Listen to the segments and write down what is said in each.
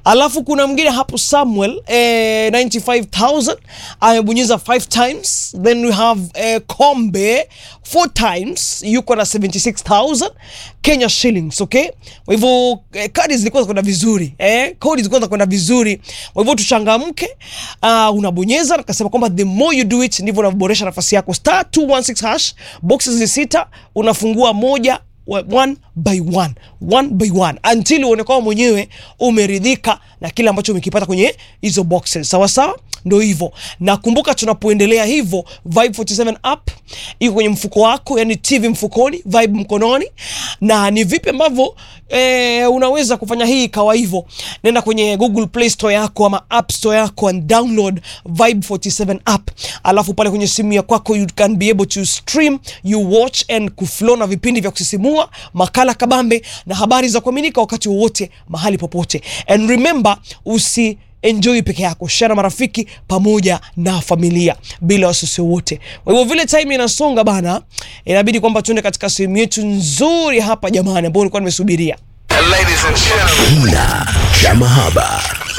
alafu kuna mwingine hapo Samuel eh, 95000 amebonyeza 5 times then we have eh, Kombe 4 times yuko na 76000 Kenya shillings okay kwa hivyo eh, kadi zilikuwa zinakwenda vizuri eh, kodi zilikuwa zinakwenda vizuri kwa hivyo tuchangamke uh, unabonyeza nakasema kwamba the more you do it ndivyo unavyoboresha nafasi yako star 216 hash boxes ni sita unafungua moja wa- one by one one by one until uone kwamba mwenyewe umeridhika na kile ambacho umekipata kwenye hizo boxes sawa sawa ndo hivyo na kumbuka tunapoendelea hivyo vibe 47 app iko kwenye mfuko wako yani tv mfukoni vibe mkononi na ni vipi ambavyo eh, unaweza kufanya hii ikawa hivyo nenda kwenye google play store yako ama app store yako and download vibe 47 app alafu pale kwenye simu ya kwako you can be able to stream you watch and kuflow na vipindi vya kusisimua makala kabambe na habari za kuaminika wakati wowote mahali popote and remember usi enjoy peke yako share na marafiki pamoja na familia bila wasiwasi wote kwa hivyo vile time inasonga bana inabidi kwamba tuende katika sehemu yetu nzuri hapa jamani ambayo nilikuwa nimesubiria Ladies and gentlemen. Kina cha mahaba.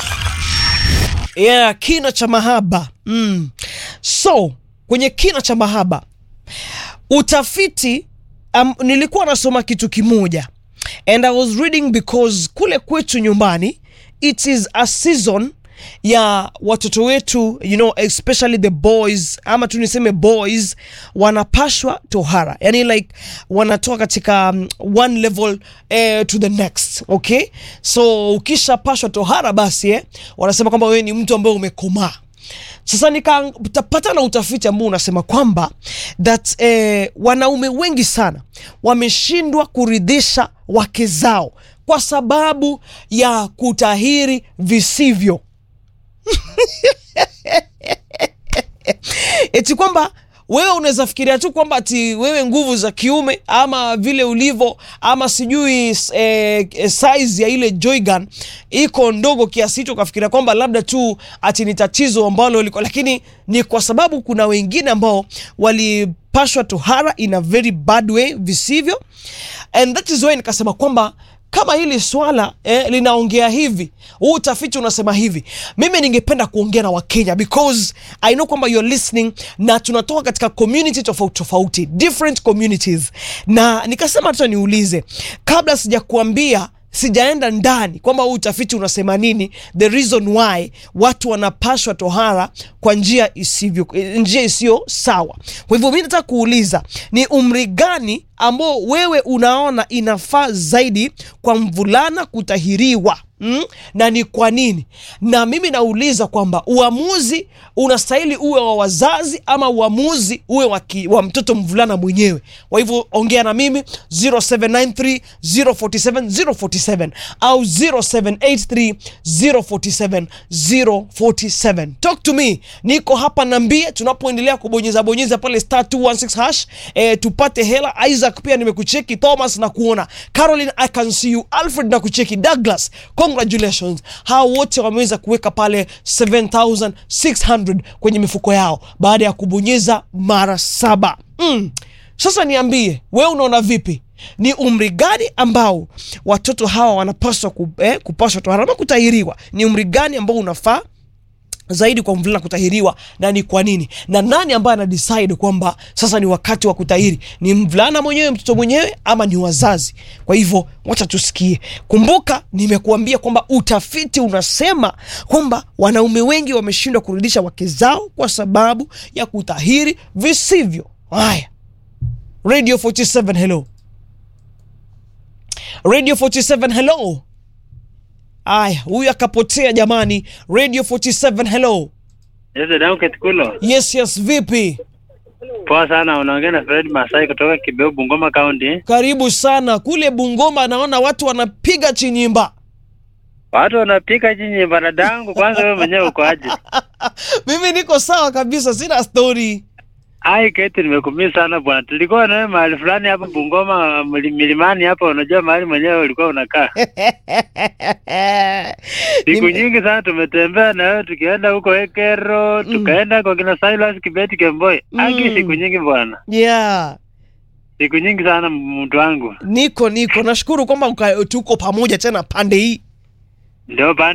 yeah, kina cha mahaba mm. so kwenye kina cha mahaba utafiti um, nilikuwa nasoma kitu kimoja and i was reading because kule kwetu nyumbani it is a season ya watoto wetu you know especially the boys ama tu niseme boys wanapashwa tohara yani like wanatoka katika um, one level eh, to the next okay so ukishapashwa tohara basi eh, wanasema kwamba wewe ni mtu ambaye umekomaa sasa nikapata na utafiti ambao unasema kwamba that eh, wanaume wengi sana wameshindwa kuridhisha wake zao kwa sababu ya kutahiri visivyo eti kwamba wewe unaweza fikiria tu kwamba ati wewe nguvu za kiume ama vile ulivyo ama sijui eh, eh, size ya ile joygun iko ndogo kiasi hicho ukafikiria kwamba labda tu ati ni tatizo ambalo liko lakini ni kwa sababu kuna wengine ambao walipashwa tohara in a very bad way visivyo and that is why nikasema kwamba kama hili swala eh, linaongea hivi huu utafiti unasema hivi mimi ningependa kuongea na wakenya because i know kwamba you're listening na tunatoka katika community tofauti tofauti different communities na nikasema hata niulize kabla sijakuambia sijaenda ndani kwamba huu utafiti unasema nini the reason why watu wanapashwa tohara kwa njia isivyo njia isiyo sawa kwa hivyo mi nataka kuuliza ni umri gani ambao wewe unaona inafaa zaidi kwa mvulana kutahiriwa Mm? na ni kwa nini na mimi nauliza kwamba uamuzi unastahili uwe wa wazazi ama uamuzi uwe wa, ki, wa mtoto mvulana mwenyewe kwa hivyo ongea na mimi 0793 047 047 au 0783 047 047 talk to me niko hapa nambie tunapoendelea kubonyeza bonyeza pale star 216 hash eh, tupate hela isaac pia nimekucheki thomas na kuona caroline i can see you alfred na kucheki douglas congratulations hao wote wameweza kuweka pale 7600 kwenye mifuko yao baada ya kubonyeza mara saba mm. sasa niambie wewe unaona vipi ni umri gani ambao watoto hawa wanapaswa ku, eh, kupashwa tohara ama kutahiriwa ni umri gani ambao unafaa zaidi kwa mvulana kutahiriwa na ni kwa nini na nani ambaye ana decide kwamba sasa ni wakati wa kutahiri ni mvulana mwenyewe mtoto mwenyewe ama ni wazazi kwa hivyo wacha tusikie kumbuka nimekuambia kwamba utafiti unasema kwamba wanaume wengi wameshindwa kurudisha wake zao kwa sababu ya kutahiri visivyo haya radio 47 hello radio 47 hello aya huyu akapotea jamani radio 47 hello Yes, dadangu Ketikulo. yes yes vipi Poa sana, unaongea na Fred Masai kutoka Kibeu, Bungoma County. karibu sana kule bungoma naona watu wanapiga chinyimba Watu wanapika jinyi dadangu, kwanza wewe mwenyewe uko aje? mimi niko sawa kabisa sina story Ai Keti, nimekumia sana bwana. Tulikuwa na wewe mahali fulani hapo Bungoma mli- milimani hapo, unajua mahali mwenyewe ulikuwa unakaa. Siku Nime- nyingi sana tumetembea na wewe tukienda huko Ekero, tukaenda kwa kina Silas Kibeti Kemboi. Aki Mm. siku nyingi bwana. yeah Siku nyingi sana mtu wangu. niko niko nashukuru kwamba uka- tuko pamoja tena pande hii Ndio bana